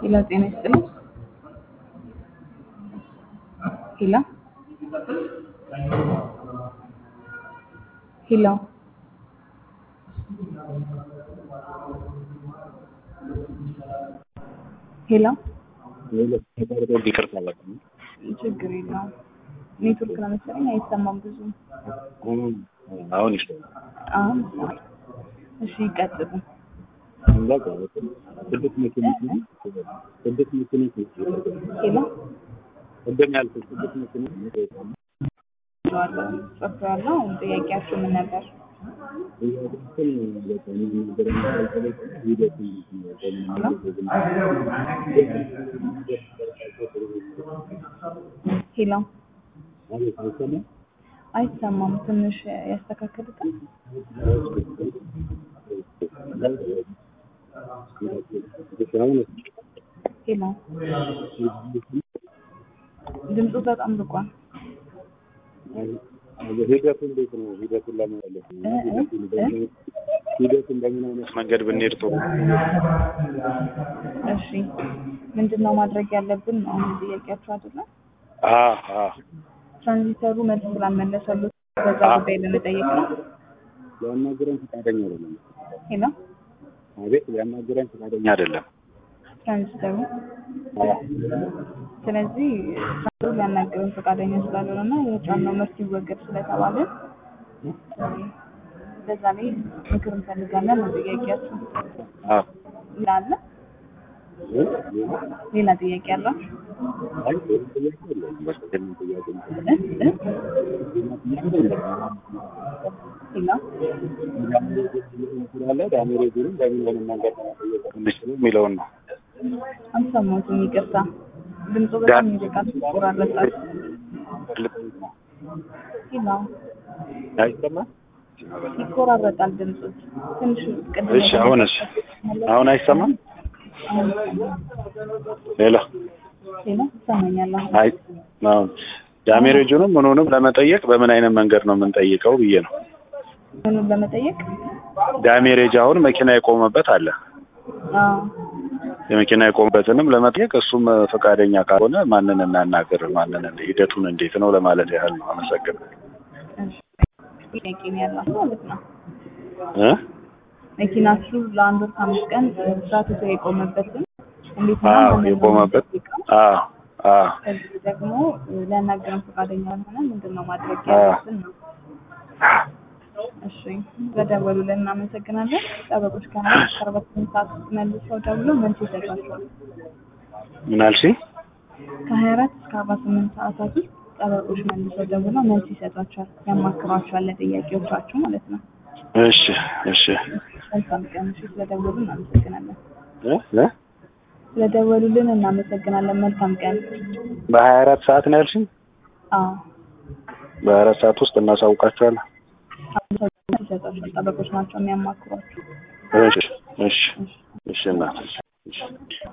ሄሎ ጤና ይስጥልኝ። ሄሎ ሄሎ ሄሎ ይቅርታ በጣም ችግር የለውም። ኔትወርክ ነው መሰለኝ አይሰማም ብዙ። አሁን ይሻላል። አሁን ይሰማል። እሺ ይቀጥሉ። በቃ ስድስት መኪኖች ነው ስድስት መኪኖች ነው ሄሎ ቅድም ያልኩት ስድስት መኪኖች ነው ጽፌዋለሁ። ጥያቄያችሁ ምን ነበር? ጥያቄዎችን በቃ የሚናገረው ካልተለቀቀ ሂደቱን ሄሎ ማለት አይሰማም አይሰማም። ትንሽ ያስተካክሉታል። ሄሎ ድምፁ በጣም ርቋል። ሂደቱ እንዴት ነው? ሂደቱን ለመመለስ ነው። ሂደቱን በምን አይነት መንገድ ብንሄድ ጥሩ? እሺ ምንድን ነው ማድረግ ያለብን ነው አሁን ጥያቄያችሁ አይደለም? አዎ አዎ ትራንዚተሩ መልስ ስላልመለሰሉት በዛ ጉዳይ ለመጠየቅ ነው። ሊያናግረን ፈቃደኛ አይደለም። ሄሎ አቤት ሊያናግረን ፈቃደኛ አይደለም። ትራንዚተሩ ስለዚህ ትራንዚተሩ ሊያናግረን ፈቃደኛ ስላልሆነ እና የጫነው ምርት ይወገድ ስለተባለ በዛ ላይ ምክር እንፈልጋለን ነው ጥያቄያችሁ። አዎ ሌላ አለ? ሌላ ጥያቄ አላችሁ? አይ ሌላ ጥያቄ የለውም። በቃ ይሄንን ጥያቄ ነው። እ እ ሄሎ ስላለ ዳሜሬጅንም በምን አይነት መንገድ ነው መጠየቅ የምንችለው የሚለውን ነው። አልሰማሁትም፣ ይቅርታ። ድምፁ በጣም ይርቃል፣ ይቆራረጣል። ሄሎ አይሰማም? ይቆራረጣል ድምፁ ትንሽ ቅድም እሺ አሁንስ አሁን አይሰማም? አሁን ሌላ ሄሎ ይሰማኛል አሁን አይ አሁን ዳሜሬጁንም ምኑንም ለመጠየቅ በምን አይነት መንገድ ነው የምንጠይቀው ብዬ ነው። ምኑን ለመጠየቅ ዳሜሬጅ አሁን መኪና የቆመበት አለ። አዎ የመኪና የቆመበትንም ለመጠየቅ እሱም ፈቃደኛ ካልሆነ ማንን እናናገር? ማንን ሂደቱን እንዴት ነው ለማለት ያህል ነው። አመሰግናለሁ። እሺ ጥያቄ ነው ያላችሁ ማለት ነው። እ መኪናችሁ ለአንድ ወር ከአምስት ቀን ስራ ትቶ የቆመበትን እንዴት ነው አዎ ማንን ነው የቆመበት የምንጠይቀው? አዎ አዎ ከዚህ ደግሞ ሊያናግረን ፈቃደኛ ያልሆነ ምንድን ነው ማድረግ አዎ። ያለብን ነው። እሺ በደወሉልን እናመሰግናለን። ጠበቆች ከሀያ እስከ አርባ ስምንት ሰዓት ውስጥ መልሰው ደውለው መልስ ይሰጧቸዋል። ምን አልሽኝ? ከሀያ አራት እስከ አርባ ስምንት ሰዓታት ውስጥ ጠበቆች መልሰው ደውለው መልስ ይሰጧቸዋል፣ ያማክሯቸዋል ለጥያቄዎቻችሁ ማለት ነው። እሺ እሺ መልካም ቀን። እሺ ስለደወሉ እናመሰግናለን። እ እ ስለደወሉልን እናመሰግናለን። መልካም ቀን። በሀያ አራት ሰዓት ነው ያልሽኝ? አዎ በሀያ አራት ሰዓት ውስጥ እናሳውቃቸዋለን። መልስ ይሰጧቸዋል። ጠበቆች ናቸው የሚያማክሯችሁ። እሺ እሺ እሺ እናት እሺ